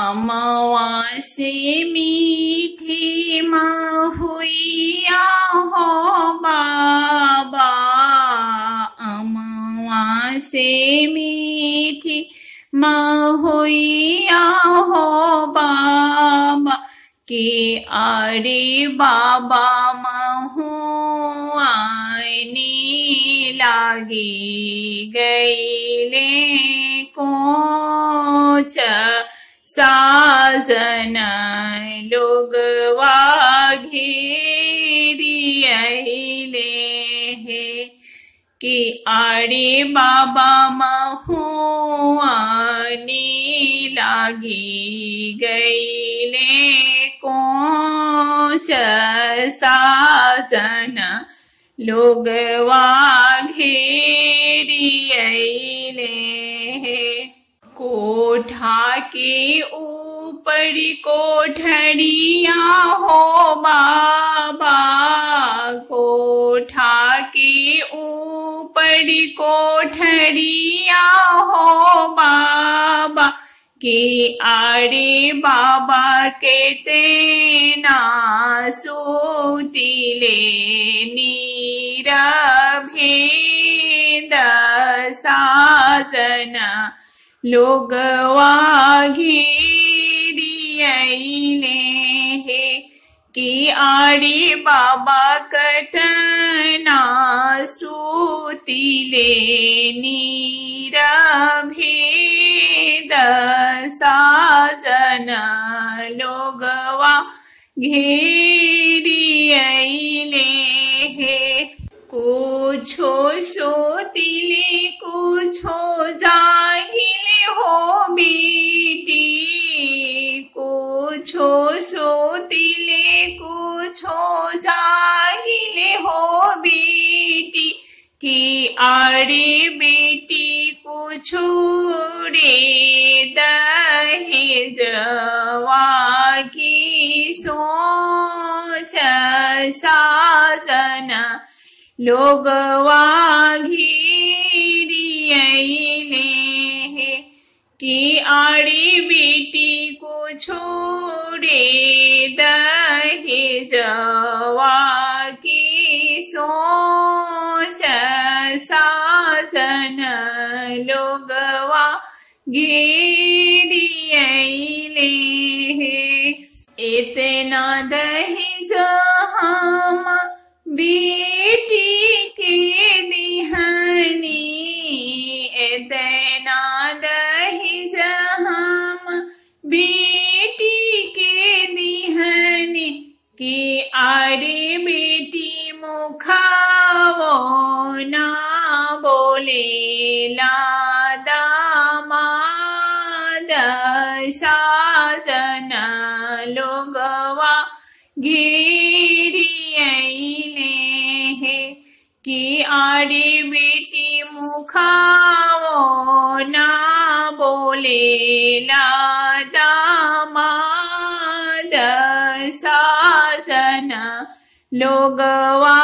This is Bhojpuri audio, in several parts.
अमावासे मीठी महुइया हो बाबा अमावासे मीठी महुइया हो बाबा के अरे बाबा महुआनी लागी गईले कोच साजन लोगवा घेरियले हे कि अरे बाबा महुआनी लागी गईले कोच साजन लोगवा घेरियले हे कोठा के ऊपर कोठरिया हो बाबा कोठा के ऊपर कोठरिया हो बाबा के आरे बाबा के तेना सूतिले नीर भेद साजन लोगवा घेरियले हे कि आरे बाबा कतना सूतिले नीर भेद साजन लोगवा घेरियले हे कुछो सोतिले कुछो जागिले हो बेटी कुछो सोतिले कुछो जागिले हो बेटी कि अरे बेटी कुछो रे दहेजवा की सोच साजन लोगवा घेरियले हे कि आड़ी बेटी को छोड़े दहेजवा की सोच साजन लोगवा घेरियले हे इतना दहेज हम बेटी के दिहनी इतना दहेज हम बेटी के दिहनी कि अरे बेटी मुखावो ना बोले दामाद साजन लोगवा घेरियले हे कि आरे बेटी मुखावो ना बोले दामाद साजन लोगवा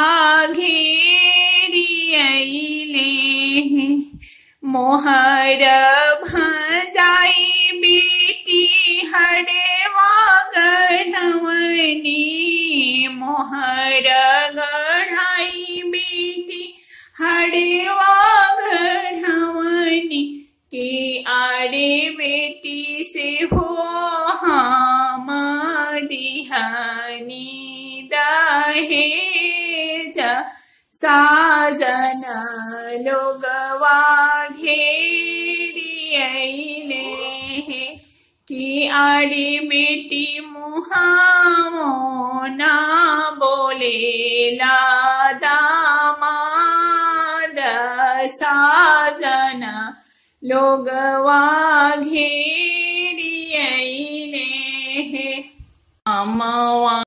घेरियले हे मोहर भजाई बेटी हरेवा गढ़वनी मोहर गढ़ाई बेटी हरेवा गढ़वनी के आरे बेटी से हो हम दिहानी दहेज साजन लोगवा घेरियले हे कि आरे बेटी मुहामो ना बोले दामाद साजन लोगवा घेरियले हे अमवा